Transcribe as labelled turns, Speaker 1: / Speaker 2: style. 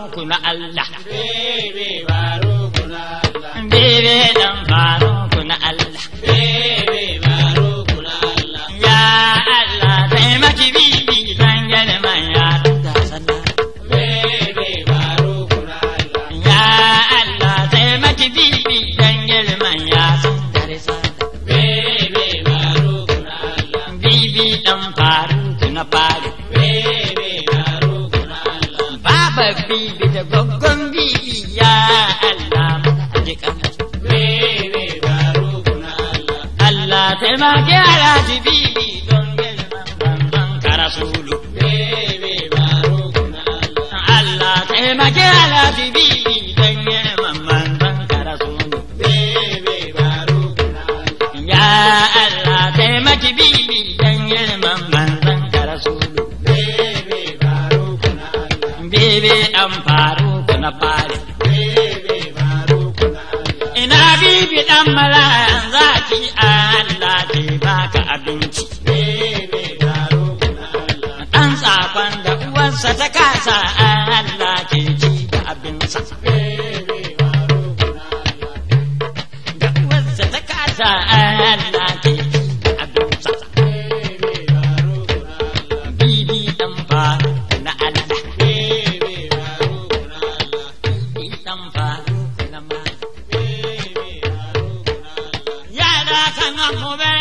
Speaker 1: faruku na Allah.
Speaker 2: Bebe baruku na Allah.
Speaker 1: Bebe dan faruku na Allah.
Speaker 2: Bebe baruku na Allah.
Speaker 1: Ya Allah taimaki bibi dan girman ya da sallah.
Speaker 2: Bebe baruku na Allah.
Speaker 1: Ya Allah taimaki bibi dan girman ya sun dare sallah.
Speaker 2: Bebe baruku na Allah.
Speaker 1: Bibi dan faruku na faru.
Speaker 2: Bebe baruku na Allah.
Speaker 1: Baba bibi da goggon bibi ya Allah mana jikan.
Speaker 2: Bebe baruku na Allah.
Speaker 1: Allah taimaki alhaji bibi don girman banban karasulu.
Speaker 2: Bebe baruku na Allah.
Speaker 1: Allah taimaki alhaji bibi don girman banban karasulu.
Speaker 2: Bebe baruku na Allah.
Speaker 1: Ya Allah taimaki bibi don girman banban karasulu.
Speaker 2: Bebe baruku na Allah.
Speaker 1: Bibi dan faru na fari.
Speaker 2: Bebe baruku na Allah.
Speaker 1: Ina bibi dan malayan zaki Allah ke baka abinci.
Speaker 2: Bebe baruku na Allah.
Speaker 1: Ɗan tsakon da uwarsa ta kasa Allah ke ci da abinsa.
Speaker 2: Bebe baruku na Allah.
Speaker 1: Da uwarsa ta kasa Allah ke ci da abinsa.
Speaker 2: Bebe baruku na Allah.
Speaker 1: Bibi dan faru na Allah.
Speaker 2: Bebe baruku na Allah.
Speaker 1: Bibi dan faru na mala.
Speaker 2: Bebe baruku na Allah.
Speaker 1: Yara kan mu